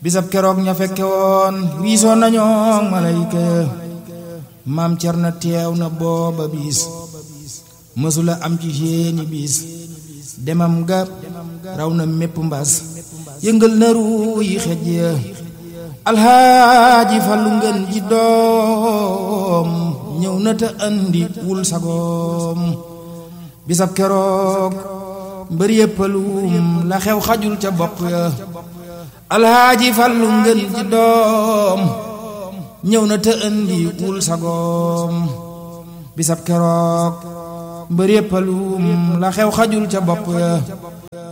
bisab keroog ña fekke woon wiisoon nañoo malayka ya maam Cerno teew na booba bis mësula am ci seeni bis demam ga raw na mépp mbas yëngal na ruu yi xej ya alxaaji Fallu ngeen ji doom ñëw na te andi wul sagoom bisab keroog mbër yëppalum la xew xajul ca bopp ya alxaaji Fallu ngeen ji doom ñëw na te andi wul sagoom bisab keroog mbër yëppalum la xew xajul ca bopp ya